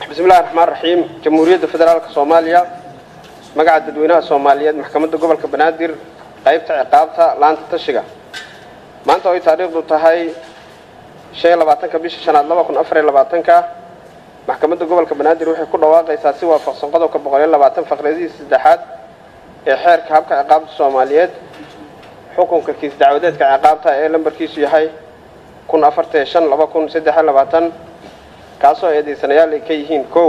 bismillahi raxmaan raxiim jamhuuriyadda federaalka soomaaliya magaca dadweynaha soomaaliyeed maxkamadda gobolka banaadir qaybta ciqaabta laanta tashiga maanta oo ay taariikhdu tahay shan iyo labaatanka bisha shanaad laba kun afar iyo labaatanka maxkamadda gobolka banaadir waxay ku dhawaaqaysaa si waafaqsan qodobka boqol iyo labaatan faqradihii saddexaad ee xeerka habka ciqaabta soomaaliyeed xukunka kiis dacwadeedka ciqaabta ee lambarkiisu yahay kun afartan shan laba kun saddex iyo labaatan kaasoo eedaysanayaal ay ka yihiin kow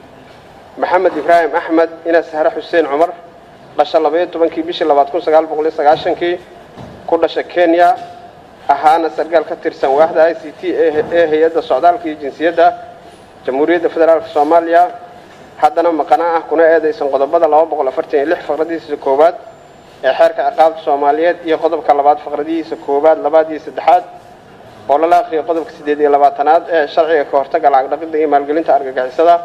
maxamed ibraahim axmed ina sahre xuseen cumar dhasha labaiyo tobankii bishii labaad kun sagaal boqol iyo sagaashankii ku dhasha kenya ahaana sargaal ka tirsan waaxda i c t ee hay-adda socdaalka iyo jinsiyadda jamhuuriyadda federaalka soomaaliya haddana maqana ah kuna eedaysan qodobada laba boqol afartan iyo lix faqradihiisa koowaad ee xeerka ciqaabta soomaaliyeed iyo qodobka labaad faqradihiisa koowaad labaad iyo saddexaad oo lala akriyo qodobka siddeed iyo labaatanaad ee sharciga ka hortagga lacag dhaqidda iyo maalgelinta argagixisada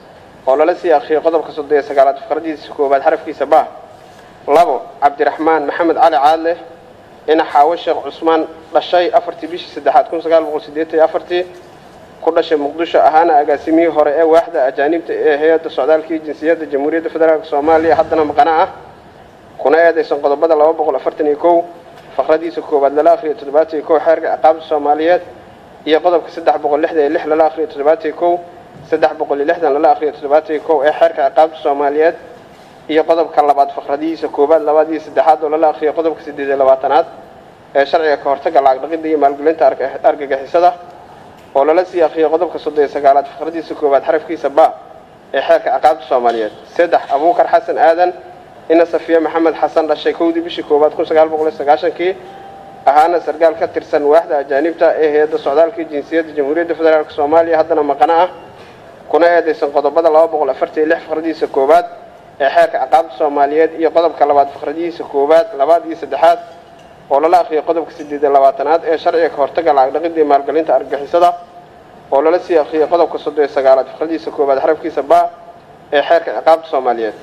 oo lala sii akriyo qodobka soddon iyo sagaalaad faqradihiisa koowaad xarafkiisa bah labo cabdiraxmaan maxamed cali caadle ina xaawo sheekh cusmaan dhashay afartii bishii saddexaad kun sagaal boqol siddeetan iyo afartii ku dhashay muqdisho ahaana agaasimihii hore ee waaxda ajaanibta ee hay-adda socdaalka iyo jinsiyadda jamhuuriyadda federaalk soomaaliya haddana maqana ah kuna eedaysan qodobada laba boqol afartan iyo kow faqradiisa koowaad lala akriyo toddobaatan iyo kow xeerka ciqaabta soomaaliyeed iyo qodobka saddex boqol lixdan iyo lix lala akriyo toddobaatan iyo kow saddex boqol iyo lixdan lala akriyo toddobaatan iyo kow ee xeerka ciqaabta soomaaliyeed iyo qodobka labaad faqradihiisa koowaad labaad iyo saddexaad oo lala akriyo qodobka siddeed iyo labaatanaad ee sharciga ka hortagga lacag dhaqidda iyo maalgelinta argagixisada oo lala sii akriyo qodobka soddon iyo sagaalaad faqradiisa koowaad xarafkiisa ba ee xeerka ciqaabta soomaaliyeed saddex abuukar xasan aadan ina safiye maxamed xasan dhashay kowdii bishii koowaad kun sagaal boqol iyo sagaashankii ahaana sargaal ka tirsan waaxda ajaanibta ee hay-adda socdaalka iyo jinsiyadda jamhuuriyadda federaalk soomaaliya haddana maqana ah kuna eedaysan qodobada laba boqol afartan iyo lix faqradihiisa koowaad ee xeerka ciqaabta soomaaliyeed iyo qodobka labaad faqradihiisa koowaad labaad iyo saddexaad oo lala akriyo qodobka siddeed iyo labaatanaad ee sharciga ka hortagga lacag dhaqidda iyo maalgelinta argagixisada oo lala sii akriyo qodobka soddon iyo sagaalaad faqradihiisa koowaad xarafkiisa ba ee xeerka ciqaabta soomaaliyeed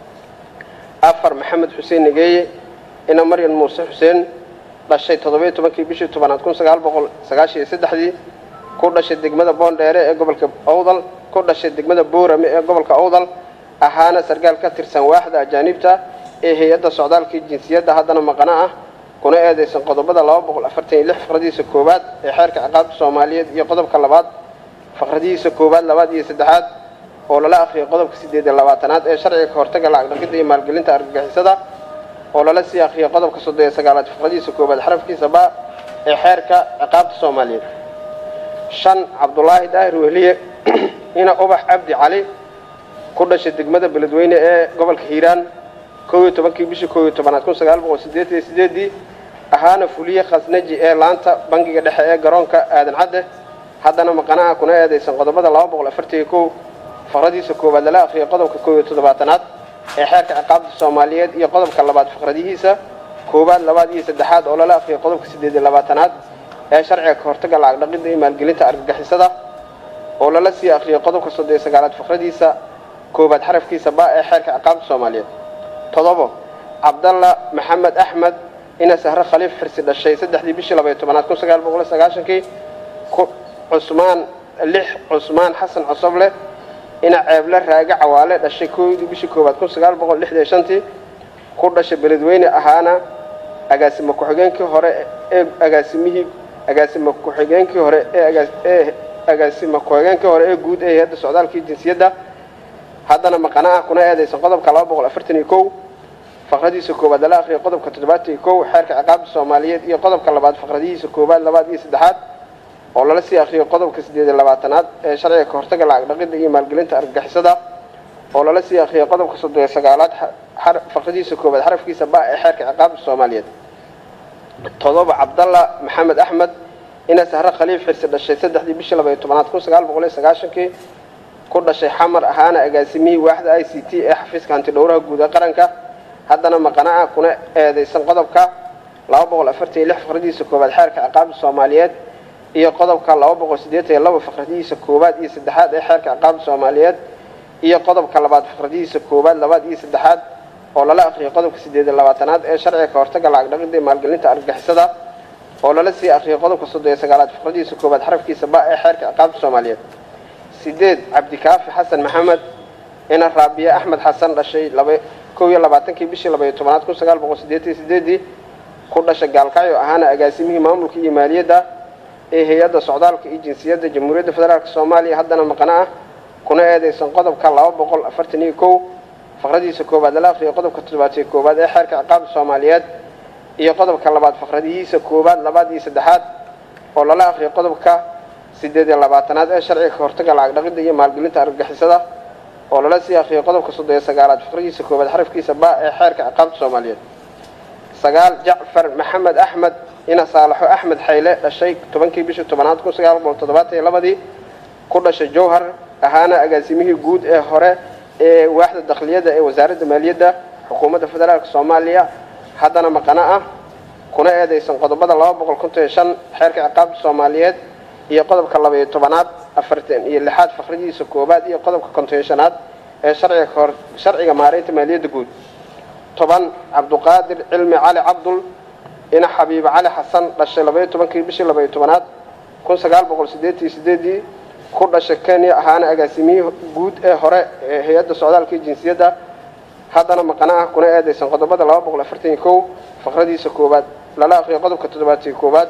afar maxamed xuseen nigeeye ina maryan muuse xuseen dhashay toddobiyo tobankii bishii tobanaad kun sagaal boqol sagaashan iyo saddexdii ku dhashay degmada boondheere ee gobolka owdal ku dhashay degmada boorame ee gobolka owdal ahaana sargaal ka tirsan waaxda ajaanibta ee hay-adda socdaalkii jinsiyadda haddana maqana ah kuna eedaysan qodobada laba boqol afartan iyo lix faqradihiisa koowaad ee xeerka ciqaabta soomaaliyeed iyo qodobka labaad faqradihiisa koowaad labaad iyo saddexaad oo lala akriyo qodobka siddeed iyo labaatanaad ee sharciga ka hortagga lacag dhaqidda iyo maalgelinta argagixisada oo lala sii akriyo qodobka soddon iyo sagaalaad faqradihiisa koowaad xarafkiisa ba ee xeerka ciqaabta soomaaliyeed shan cabdulaahi daahir wehliye ina ubax cabdi cali ku dhashay degmada beledweyne ee gobolka hiiraan kow iyo tobankii bishii kow iyo tobanaad kun sagaal boqol siddeetan iyo sideedii ahaana fuliye khasnaji ee laanta bangiga dhexe ee garoonka aadan cadde haddana maqanaha kuna eedaysan qodobada laba boqol afartan iyo kow faqradiisa koowaad lala akriyo qodobka kow iyo toddobaatanaad ee xeerka ciqaabta soomaaliyeed iyo qodobka labaad faqradihiisa koowaad labaad iyo saddexaad oo lala akriyo qodobka siddeed iyo labaatanaad ee sharciga ka hortagga lacag dhaqidda iyo maalgelinta argagixisada oo lala sii akriyo qodobka soddon iyo sagaalaad faqradiisa koowaad xarafkiisa ba ee xeerka ciqaabta soomaaliyeed todobo cabdalla maxamed axmed ina sahre khaliif xirsi dhashay saddexdii bishii labaiyo tobanaad kun sagaal boqol iyo sagaashankii cusmaan lix cusmaan xasan cosoble ina ceeble raage cawaale dhashay koodii bishii koowaad kun sagaal boqol lixdan iyo shantii ku dhashay beledweyne ahaana agaasimo ku-xigeenkii hore ee agaasimihii agaasimo ku-xigeenkii hore ee agaasimo ku-xigeenkii hore ee guud ee hay-adda socdaalkii jinsiyadda haddana maqana ah kuna eedaysan qodobka laba boqol afartan iyo kow faqradiisa koowaad lala akriyo qodobka toddobaatan iyo kow xeerka ciqaabta soomaaliyeed iyo qodobka labaad faqradihiisa koowaad labaad iyo saddexaad oo lala sii akriyo qodobka siddeed iyo labaatanaad ee sharciga ka hortagga lacag dhaqidda iyo maalgelinta argagixisada oo lala sii akriyo qodobka soddon iyo sagaalaad faqradiisa koowaad xarafkiisa ba ee xeerka ciqaabta soomaaliyeed todoba cabdalla maxamed axmed ina sahre khaliif xirsi dhashay saddexdii bishii labaiyo tobanaad kun sagaal boqol iyo sagaashankii ku dhashay xamar ahaana agaasimihii waaxda i c t ee xafiiska hantidhowraha guud ee qaranka haddana maqana ah kuna eedaysan qodobka laba boqol afartan iyo lix faqradihiisa koowaad xeerka ciqaabta soomaaliyeed iyo qodobka laba boqol siddeetan iyo laba faqradihiisa koowaad iyo saddexaad ee xeerka ciqaabta soomaaliyeed iyo qodobka labaad faqradihiisa koowaad labaad iyo saddexaad oo lala akriyo qodobka siddeed iyo labaatanaad ee sharciga ka hortagga lacag dhaqidda iyo maalgelinta argagixisada oo lala sii akriyo qodobka soddon iyo sagaalaad faqradihiisa koowaad xarafkiisa ba ee xeerka ciqaabta soomaaliyeed sideed cabdikaafi xasan maxamed ina raabiye axmed xasan dhashay kow iyo labaatankii bishii labaiyo tobanaad kun sagaal boqol sideetan iyo sideedii ku dhashay gaalkacyo ahaana agaasimihii maamulka iyo maaliyadda ee hay-adda socdaalka iyo jinsiyadda jamhuuriyadda federaalk soomaaliya haddana maqano ah kuna eedeysan qodobka laba boqol afartan iyo kow faqradiisa koowaad lala aqriyo qodobka toddobaad iyo koowaad ee xeerka ciqaabta soomaaliyeed iyo qodobka labaad faqradihiisa koowaad labaad iyo saddexaad oo lala aqriyo qodobka sideed iyo labaatanaad ee sharciga ka hortaga lacag dhaqidda iyo maalgelinta argagixisada oo lala sii aqriyo qodobka soddon iyo sagaalaad faqradiisa koowaad xarafkiisa ba ee xeerka ciqaabta soomaaliyeed sagaal jacfar maxamed axmed ina saalaxo axmed xayle dhashay tobankii bishii tobanaad kun sagaal boqol toddobaatan iyo labadii ku dhashay jowhar ahaana agaasimihii guud ee hore ee waaxda dakhliyada ee wasaaradda maaliyadda xukuumadda federaalk soomaaliya haddana maqano ah kuna eedeysan qodobada laba boqol konton iyo shan xeerka ciqaabta soomaaliyeed iyo qodobka laba iyo tobanaad afartan iyo lixaad faqradiisa koowaad iyo qodobka konton iyo shanaad ee sharciga kahor sharciga maareynta maaliyadda guud toban cabduqaadir cilmi cali cabdul ina xabiibe cali xasan dhashay labaiyo tobankii bishii labaiyo tobanaad kun sagaal boqol sideetan iyo sideedii ku dhashay kenya ahaana agaasimiyihii guud ee hore ee hay-adda socdaalka iyo jinsiyadda haddana maqano ah kuna eedeysan qodobada laba boqol afartan iyo kow faqradiisa koowaad lala aqriyo qodobka toddobaatiyo koowaad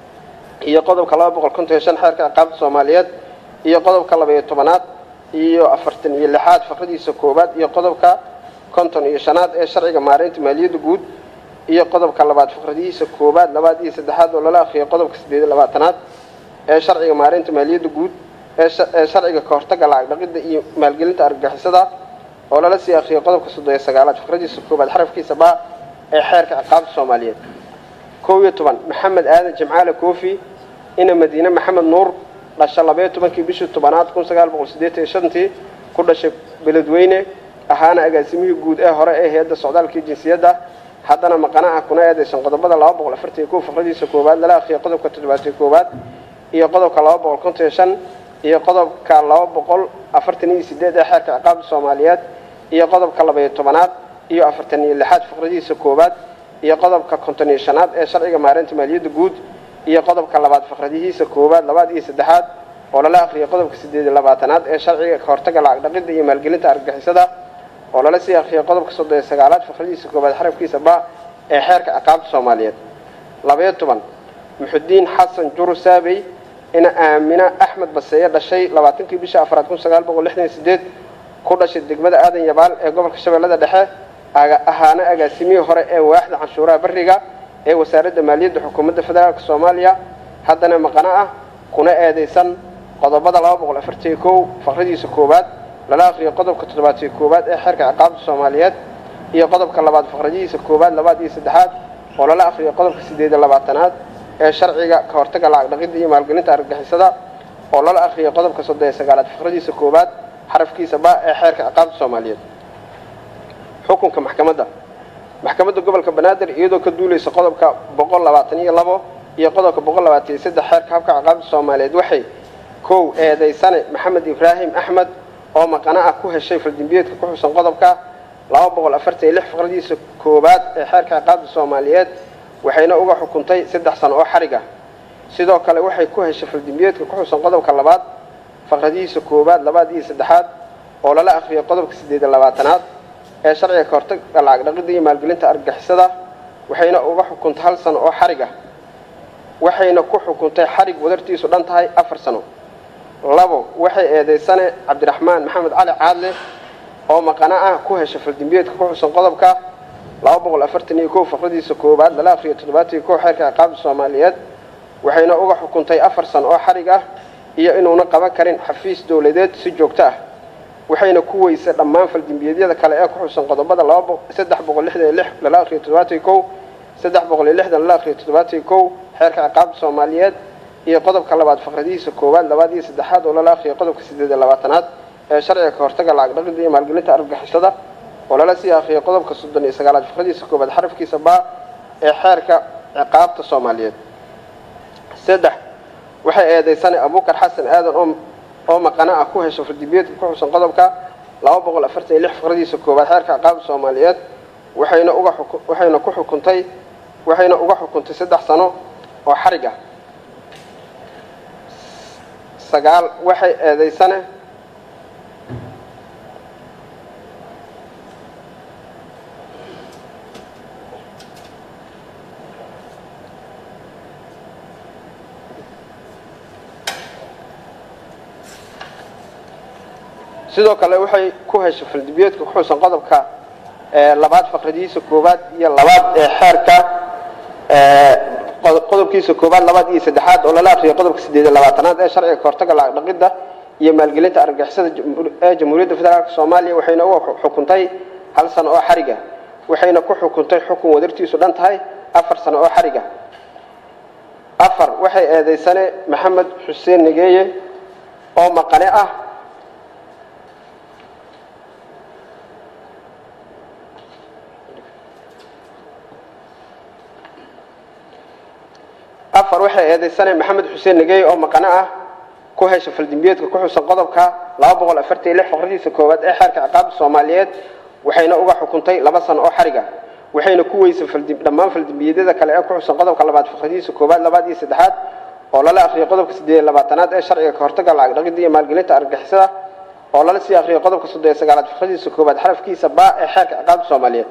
iyo qodobka laba boqol konton iyo shan xeerka ciqaabta soomaaliyeed iyo qodobka labaiyo tobanaad iyo afartan iyo lixaad faqradiisa koowaad iyo qodobka konton iyo shanaad ee sharciga maareynta maaliyadda guud iyo qodobka labaad faqradihiisa koowaad labaad iyo saddexaad oo lala aqriyo qodobka sideed iyo labaatanaad ee sharciga maareynta maaliyadda guud ee sharciga ka hortaga lacag dhaqidda iyo maalgelinta argagixisada oo lala sii aqriyo qodobka soddon iyo sagaalaad faqradiisa koowaad xarafkiisa ba ee xeerka ciqaabta soomaaliyeed kow iyo toban maxamed aadan jimcaale koofi ina madiine maxamed nuur dhasha labaiyo tobankii bishii tobanaad kun sagaal boqol sideetan iyo shantii ku dhashay beledweyne ahaana agaasimihii guud ee hore ee hay-adda socdaalka iyo jinsiyadda haddana maqano ah kuna eedeysan qodobada laba boqol afartan iyo kow faqradiisa koowaad lala aqriyo qodobka toddobaatiyo koowaad iyo qodobka laba boqol konton iyo shan iyo qodobka laba boqol afartan iyo sideed ee xeerka ciqaabta soomaaliyeed iyo qodobka labaiyo tobanaad iyo afartan iyo lixaad faqradiisa koowaad iyo qodobka konton iyo shanaad ee sharciga maareynta maaliyadda guud iyo qodobka labaad faqradihiisa koowaad labaad iyo saddexaad oo lala aqriyo qodobka sideed iyo labaatanaad ee sharciga ka hortaga lacag dhaqidda iyo maalgelinta argagixisada oo lala sii aqriyo qodobka soddon iyo sagaalaad faqradiisa koowaad xarafkiisa ba ee xeerka ciqaabta soomaaliyeed labaiyo toban muxudiin xasan juru saabey ina aamina axmed baseeye dhashay labaatankii bisha afraad kun sagaal boqol lixdan iyo sideed ku dhashay degmada aadan yabaal ee gobolka shabeellada dhexe ahaana agaasimihii hore ee waaxda canshuuraha bariga ee wasaaradda maaliyadda xukuumadda federaalk soomaaliya haddana maqano ah kuna eedeysan qodobada laba boqol afartan iyo kow faqradiisa koowaad lala aqriyo qodobka toddobaatiyo koowaad ee xeerka ciqaabta soomaaliyeed iyo qodobka labaad faqradihiisa koowaad labaad iyo saddexaad oo lala aqriyo qodobka sideed iyo labaatanaad ee sharciga ka hortaga lacag dhaqidda iyo maalgelinta argagixisada oo lala aqriyo qodobka soddon iyo sagaalaad faqradiisa koowaad xarafkiisa ba ee xeerka ciqaabta soomaaliyeed xukunka maxkamadda maxkamadda gobolka banaadir iyadoo ka duuleysa qodobka boqol labaatan iyo labo iyo qodobka boqol labaatan iyo saddex xeerka habka ciqaabta soomaaliyeed waxay kow eedeysane maxamed ibraahim axmed oo maqano ah ku heshay faldimbiyeedka ku xusan qodobka laba boqol afartan iyo lix faqradiisa koowaad ee xeerka ciqaabta soomaaliyeed waxayna uga xukuntay saddex sano oo xarig ah sidoo kale waxay ku heshay faldimbiyeedka ku xusan qodobka labaad faqradihiisa koowaad labaad iyo saddexaad oo lala aqriyo qodobka sideed iyo labaatanaad ee sharciga ka hortaga lacag dhaqidda iyo maalgelinta argagixisada waxayna uga xukuntay hal sano oo xarig ah waxayna ku xukuntay xarig wadartiisu dhan tahay afar sano labo waxay eedeysane cabdiraxmaan maxamed cali caadle oo maqano ah ku heshay faldimbiyeedka ku xusan qodobka laba boqol afartan iyo kow faqradiisa koowaad lala aqriyo toddobaatan iyo kow xeerka ciqaabta soomaaliyeed waxayna uga xukuntay afar sano oo xarig ah iyo inuuna qaban karin xafiis dowladeed si joogto ah waxayna ku weysay dhammaan faldimbiyeedyada kale ee ku xusan qodobada saddex boqol lixdan iyo lix lala aqriyo toddobaatan iyo kow saddex boqol iyo lixdan lala aqriyo toddobaatan iyo kow xeerka ciqaabta soomaaliyeed iyo qodobka labaad faqradihiisa koowaad labaad iyo saddexaad oo lala aqriyo qodobka sideed iyo labaatanaad ee sharciga ka hortaga lacag dhaqidda iyo maalgelinta argagixisada oo lala sii aqriyo qodobka soddon iyo sagaalaad faqradiisa koowaad xarafkiisa baa ee xeerka ciqaabta soomaaliyeed saddex waxay eedeysane abuukar xasan aadan oo oo maqano ah ku hesho faldimbiyeedka ku xusan qodobka laba boqol afartan iyo lix faqradiisa koowaad xeerka ciqaabta soomaaliyeed waxayna uga waxayna ku xukuntay waxayna uga xukuntay saddex sano oo xarig ah sagaal waxay eedeysane sidoo kale waxay ku heshay faldambiyeedka ku xusan qodobka labaad faqradihiisa koowaad iyo labaad ee xeerka qodobkiisa koowaad labaad iyo saddexaad oo lala akriyay qodobka sideed iyo labaatanaad ee sharciga kahortaga lacag dhaqidda iyo maalgelinta argagixisada ee jamhuuriyadda federaalk soomaaliya waxayna uga xukuntay hal sano oo xariga waxayna ku xukuntay xukun wadartiisu dhan tahay afar sano oo xariga afar waxay eedaysane maxamed xuseen nigeeye oo maqane ah afar waxay eedaysane maxamed xuseen nigeeye oo maqane ah ku hesha faldambiyeedka ku xusan qodobka laba boqol afartan iyo lix faqradiisa koowaad ee xeerka ciqaabta soomaaliyeed waxayna uga xukuntay laba sano oo xariga waxayna ku weysay dhammaan faldambiyeedyada kale ee ku xusan qodobka labaad faqradiisa koowaad labaad iyo saddexaad oo lala akhriyay qodobka siddeed iyo labaatanaad ee sharciga kahortaga lacag dhaqidda iyo maalgelinta argagixisada oo lala sii akhriyay qodobka soddon iyo sagaalaad faqradiisa koowaad xarafkiisa baa ee xeerka ciqaabta soomaaliyeed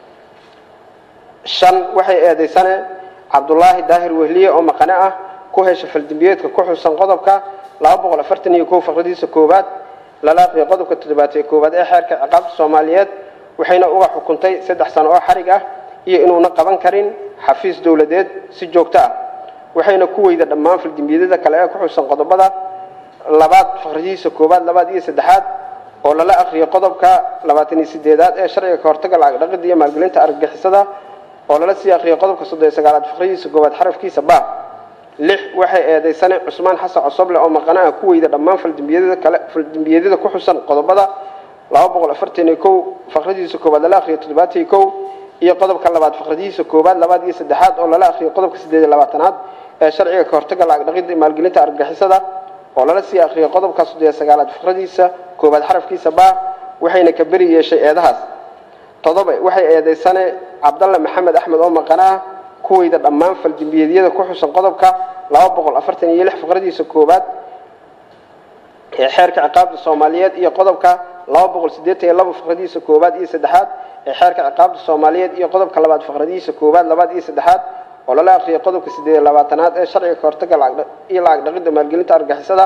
shan waxay eedaysane cabdulaahi daahir wehliye oo maqane ah ku hesha faldambiyeedka ku xusan qodobka laba boqol afartan iyo kow faqradiisa koowaad lala aqriyay qodobka toddobaad ee koowaad ee xeerka ciqaabta soomaaliyeed waxayna uga xukuntay saddex sano oo xarig ah iyo inuuna qaban karin xafiis dowladeed si joogto ah waxayna ku weyda dhammaan faldambiyadada kale ee ku xusan qodobada labaad faqradiisa koowaad labaad iyo saddexaad oo lala aqriyay qodobka labaatan iyo sideedaad ee sharciga kahortaga lacag dhaqidda iyo maalgelinta argagixisada oo lala sii aqriyay qodobka soddon iyo sagaalaad faqradiisa koowaad xarafkiisa ba lix waxay eedaysane cusmaan xasan cosoble oo maqanaha ku weyda dhammaan faldambiyadada kale faldambiyadada ku xusan qodobada laba boqol afartan iyo kow faqradiisa koowaad lala akhriyay toddobaatan iyo kow iyo qodobka labaad faqradiisa koowaad labaad iyo saddexaad oo lala akhriyay qodobka siddeed iyo labaatanaad ee sharciga kahortaga lacag dhaqidda iyo maalgelinta argagixisada oo lala sii akhriyay qodobka soddon iyo sagaalaad faqradiisa koowaad xarafkiisa baa waxayna ka beri yeeshay eedahaas toddoba waxay eedaysane cabdalle maxamed axmed oo maqana ah kuweyda dhammaan faldambiyeedyada ku xusan qodobka laba boqol afartan iyo lix faqradiisa koowaad ee xeerka ciqaabta soomaaliyeed iyo qodobka laba boqol siddeetan iyo laba faqradiisa koowaad iyo saddexaad ee xeerka ciqaabta soomaaliyeed iyo qodobka labaad faqradiisa koowaad labaad iyo saddexaad oo lala akhriyay qodobka siddeed iyo labaatanaad ee sharciga kahortaga iyo lacag dhaqidda maalgelinta argagixisada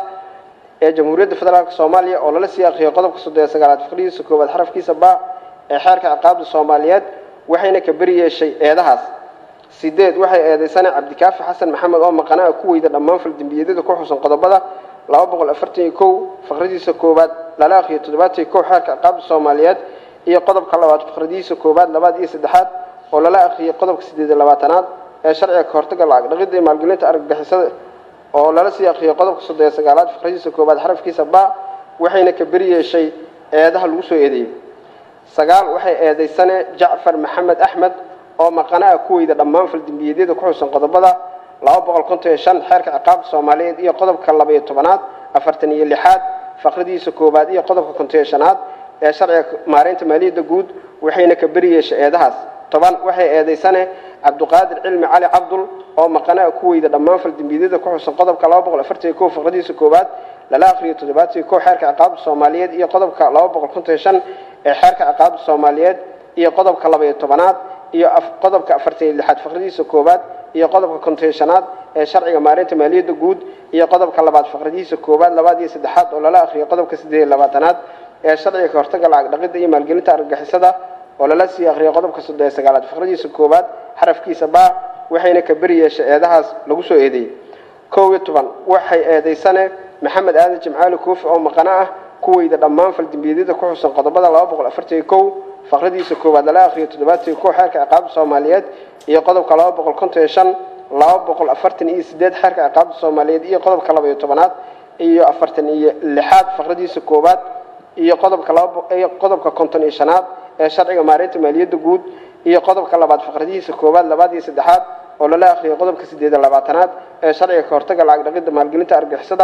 ee jamhuuriyadda federaalk soomaaliya oo lala sii akhriyay qodobka soddon iyo sagaalaad faqradiisa koowaad xarafkiisa ba ee xeerka ciqaabta soomaaliyeed waxayna ka beri yeeshay eedahaas sideed waxay eedaysane cabdikaafi xasan maxamed oo maqanaha ku weyda dhammaan faldambiyadada ku xusan qodobada laba boqol afartan iyo kow faqradiisa koowaad lala akhriyay toddobaatan iyo kow xeerka ciqaabta soomaaliyeed iyo qodobka labaad faqradiisa koowaad labaad iyo saddexaad oo lala akhriyay qodobka siddeed iyo labaatanaad ee sharciga kahortaga lacag dhaqidda iyo maalgelinta argagixisada oo lala sii akhriyay qodobka soddon iyo sagaalaad faqradiisa koowaad xarafkiisa ba waxayna ka beri yeeshay eedaha lagu soo eedeeyey sagaal waxay eedaysane jacfar maxamed axmed oo maqanaha ku weyda dhammaan faldambiyeedyada ku xusan qodobada laba boqol konton iyo shan xeerka ciqaabta soomaaliyeed iyo qodobka laba iyo tobanaad afartan iyo lixaad faqradiisa koowaad iyo qodobka konton iyo shanaad ee sharciga maareynta maaliyadda guud waxayna ka beri yeeshay eedahaas toban waxay eedaysane cabduqaadir cilmi cali cabdul oo maqanaha ku weyda dhammaan faldambiyeedyada ku xusan qodobka laba boqol afartan iyo kow faqradiisa koowaad lala akhriyo toddobaatan iyo kow xeerka ciqaabta soomaaliyeed iyo qodobka laba boqol konton iyo shan ee xeerka ciqaabta soomaaliyeed iyo qodobka laba iyo tobanaad iyo qodobka afartan iyo lixaad faqradiisa koowaad iyo qodobka konton shanaad ee sharciga maareynta maaliyadda guud iyo qodobka labaad faqradiisa koowaad labaad iyo saddexaad oo lala akhriyay qodobka siddeed iyo labaatanaad ee sharciga kahortaga lacag dhaqidda iyo maalgelinta argagixisada oo lala sii akhriyay qodobka soddon iyo sagaalaad faqradiisa koowaad xarafkiisa baa waxayna ka beri yeeshay eedahaas lagu soo eedeeyey kow iyo toban waxay eedaysane maxamed aadan jimcaali koofi oo maqano ah kuweyda dhammaan faldambiyeedyada ku xusan qodobada laba boqol afartan iyo kow faqradiisa koowaad lala akhriyo toddobaatan iyo kow xeerka ciqaabta soomaaliyeed iyo qodobka laba boqol konton iyo shan laba boqol afartan iyo sideed xeerka ciqaabta soomaaliyeed iyo qodobka laba iyo tobanaad iyo afartan iyo lixaad faqradiisa koowaad iyo qodobka laba iyo qodobka konton iyo shanaad ee sharciga maareynta maaliyadda guud iyo qodobka labaad faqradihiisa koowaad labaad iyo saddexaad oo lala akhriyay qodobka siddeed iyo labaatanaad ee sharciga kahortaga lacag dhaqidda maalgelinta argagixisada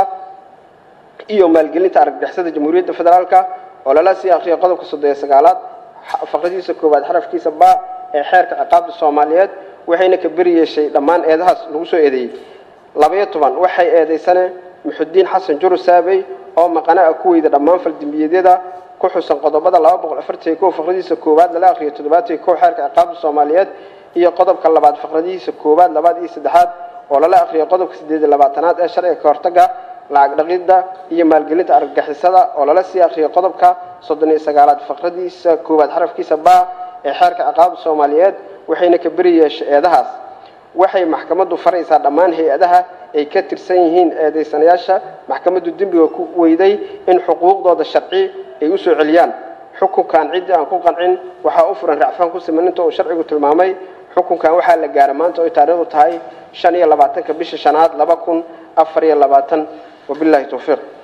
iyo maalgelinta argagixisada jamhuuriyadda federaalka oo lala sii akhriyay qodobka soddon iyo sagaalaad faqradiisa koowaad xarafkiisa ba ee xeerka ciqaabta soomaaliyeed waxayna ka beri yeeshay dhammaan eedahaas lagu soo eedeeyey labaiyo toban waxay eedaysane muxudiin xasan juru saabey oo maqanaha ku weyda dhammaan faldambiyeedyada ku xusan qodobada laba boqol afartan iyo kow faqradiisa koowaad lala akhriyo toddobaatan iyo kow xeerka ciqaabta soomaaliyeed iyo qodobka labaad faqradihiisa koowaad labaad iyo saddexaad oo lala akhriyo qodobka siddeed iyo labaatanaad ee sharciga kahortaga lacag dhaqidda iyo maalgelinta argagixisada oo lala sii akhriyay qodobka soddon iyo sagaalaad faqradiisa koowaad xarafkiisa baa ee xeerka ciqaabta soomaaliyeed waxayna ka beri yeeshay eedahaas waxay maxkamaddu faraysaa dhammaan hay-adaha ay ka tirsan yihiin eedaysanayaasha maxkamaddu dembiga ku weyday in xuquuqdooda sharci ay u soo celiyaan xukunkan ciddii aan ku qancin waxaa u furan racfaan ku siman inta uu sharcigu tilmaamay xukunkan waxaa la gaaray maanta oy taariikhdu tahay shan iyo labaatanka bisha shanaad laba kun afar iyo labaatan wabillahi towfiiq